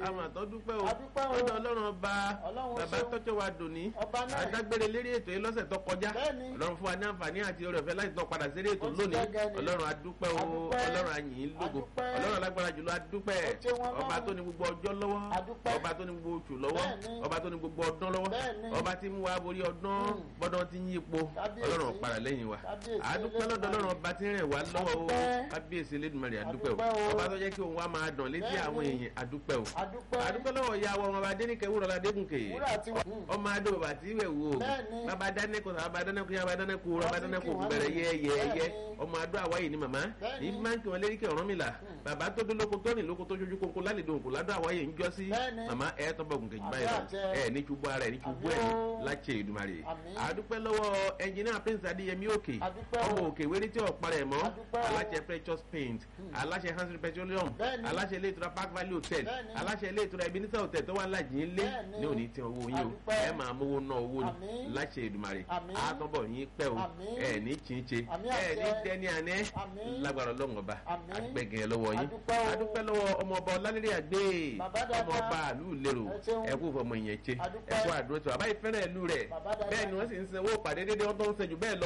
àwọn àtọ́ dúpẹ́ o Adúpẹ́ o. lọ́dọ̀ ọlọ́run ọba Ọlọ́run bàbá ṣeun. tọ́jọ́ wa dòní Ọba náà. adágbére lérí ètò yìí lọ́sẹ̀ tó kọjá Bẹ́ẹ̀ni. ọlọ́run fún wa ní àǹfààní àti oore ọ̀fẹ́ láti tọ́ padà sí ètò Ó ti lónìí gẹ́gẹ́ ni. ọlọ́run adúpẹ́ o Adúpẹ́. ọlọ́run àyìn lógo Adúpẹ́. ọlọ́run alágbára jùlọ adúpẹ́ Ó ṣeun Ọlọ́run. ọba tó ní gbogbo ọjọ́ lọ́wọ́ Adúpẹ́. ọba tó ní gbogbo oṣù lọ́wọ́ Bẹ́ẹ̀ni. ọba tó ní gbogbo ọdún lọ́wọ́ Bẹ́ẹ̀ni. ọba tí mú wa borí ọdún Mm. bọ́dọ̀ tí ń yípo Kábíyèsí. ọlọ́run padà lẹ́yìn wa Kábíyèsí adúpẹ́ lọ́dọ̀ Elédùmarè. ọlọ́run ọba tí ń rìn wá lọ́wọ́ o Adúpẹ́. kábíyèsí Elédùmarè adúpẹ́ o Adúpẹ́ o. ọba tó jẹ́ kí òun wá máa dàn létí Bẹ́ẹ̀ni. àwọn èèyàn adúpẹ́ o adúpẹ́ adúpẹ́ lọ́wọ́ ìyá wa ọmọ bá dénìkẹ́ wúrọ̀ adégúnkè wúrà tí wọ́n. ọmọ adó bàbá tí ìwẹ̀ wò Bẹ́ẹ̀ni. bàbá dánẹ́kù bàbá dánẹ́kù yá bàbá dánẹ́kù Wọ́n bàbá sì dánẹ́kù kí wọ́n bẹ̀rẹ̀ ní. yẹ́yẹ́yẹ́ Bẹ́ẹ̀ni. ọmọ adó àwáyé ni màmá Bẹ́ẹ̀ni. ní máa ń kí wọn lérí kí ọ̀rọ̀ mi là bàbá tó dé lóko tó rìn lóko tó ṣojú kókó lálejò òkú ládó àwáyé ń jọ sí Bẹ́ẹ̀ni. màmá ẹ tó bọ̀ gùnkè jù báyìí Àmì lọ àjẹ. ẹ ní ṣubú ara ẹ ní ṣubú Àmì ẹ ní o. láṣẹ Èdùmàrè Àmín. àdúpẹ́ lọ́wọ́ ẹnjìnìá prince adéyẹmí òkè Adúpẹ́ o. ọmọ òkè wéré tí ọ̀pá rẹ̀ mọ́ Adúpẹ́ o. aláṣẹ precious paint aláṣẹ hansen petroleum Bẹ́ẹ̀ni. aláṣẹ ilé ìtura park valley hotel Bẹ́ẹ̀ni. aláṣẹ ilé ìtura ebenezer hotel tó wà lájì ń lé Bẹ́ẹ̀ni. ní òní tí owó yín o Adúpẹ́. ẹ máa mówó ná owó ni Àmín. láṣẹ Èdùmàrè Àmín. àtọ́bọ̀ yín pẹ́ o Àmín. ẹ ní chinche Àmín ẹ ní àṣẹ. dẹ́ni àná Àmín. lágbára ọlọ́run ọba Àmín. àgbẹ̀gẹ̀ lọ́wọ́ yín Adúpẹ́ o. adúpẹ́ lọ́wọ́ ọmọ ọba ọlálẹ́rẹ́ àgbẹ̀ Bàbá dáadáa. ọmọ ọba àlú lérò Ẹ ṣeun. ẹ kú fọmọ ìyẹn ṣe Adúpẹ́. ẹ kú àdúró tó àbáyé fẹ́ràn ìlú rẹ̀ Bàbá dáadáa. bẹ́ẹ̀ ni wọ́n sì ń sanwó pàdé déédéé wọ́n tó ń sẹ́jú bẹ́ẹ̀ lọ